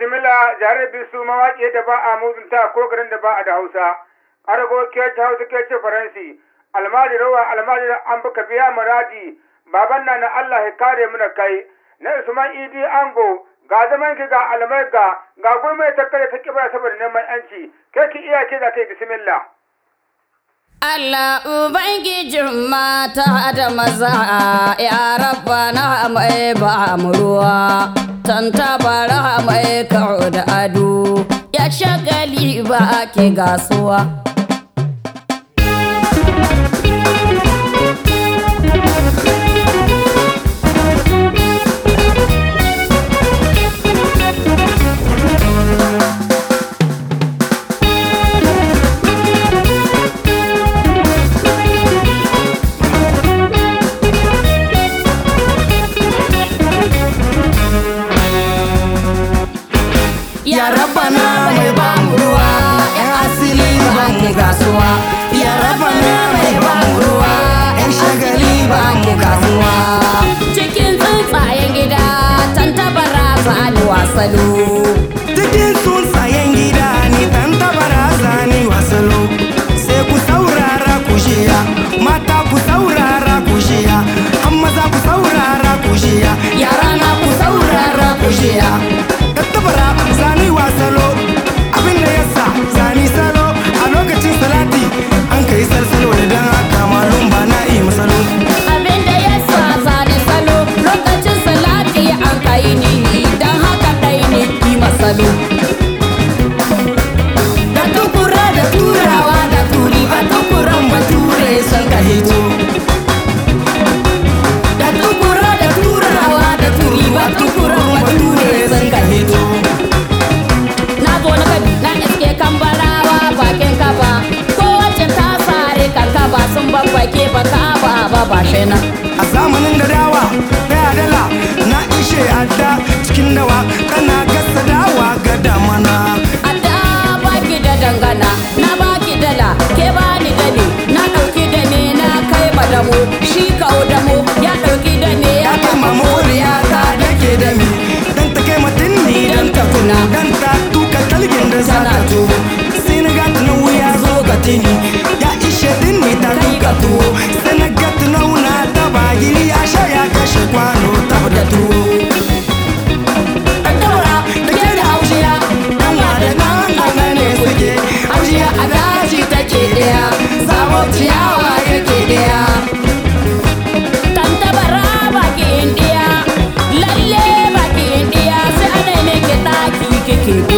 bismillah jare bisu mawaƙi da ba a mutunta ko garin da ba a da hausa ƙargo ke ta hausa ke ce faransi almadi rawa almadi an baka biya muradi baban na na allah ya kare mu da kai na usman idi ango ga zaman ki ga almai ga ga gurmai ta kare ta kibra saboda neman yanci kai ki iya ce da kai bismillah Allah Ubangijin mata da maza ya rabba na mai ba mu ruwa, tantabara mai kawo da ado, ya shagali ba ke gasuwa. Ya rabana mai ba mu ruwa, ‘yan asili ba mu kasuwa. Ya rabana mai ba mu ruwa, ‘yan shagali ba mu kasuwa. Cikin tsuntsayen gida, tantabara za ni wasalo. Cikin tsuntsayen gida ni dan tabara zani wasalo. Sai ku saurara ku shiya, mata ku saurara ku shiya, an maza ku saurara ku shiya, yara na ku saurara ku shiya. Tattabara zani wasalo, abin da yasa zani salo a lokacin salati an kai salsalo da dan haka malum ba na yi masalo. Abin da ya sa zane salo lokacin salati an kai ni don haka ɗai ne ki masalo. Da tukura da turawa da turi ba tukuran bature sun ka hito. Da tukura da turawa da turi ba tukuran bature sun ka hito. Na zo na kabi na iske kambarawa bakin kaba kowace ta sare kankaba sun babbake ba kaba ba ba shena. A zamanin da dawa daya dala na ishe adda cikin dawa kana gasa dawa ga damana. A da baki da dangana na baki dala ke bani dani na ɗauki da me na kai madamo shi kawo damo ya ɗauki da me ya Ya kama moriya ta dake da mi dan ta kai matin ni dan ta tuna dan ta tuka talgin da za ta to sai na gata na wuya zo ga tini ya ishe din ni ta tuka tuwo sai na gata na wuna ta bagiri ya sha ya kashe kwano ta da tuwo Daura da ke da haushiya dan wa da nan ana ne suke haushiya a daji take daya zabo ciyawa yake daya tantabara baki indiya lalle baki indiya sai ana ne ke ɗaki kike biya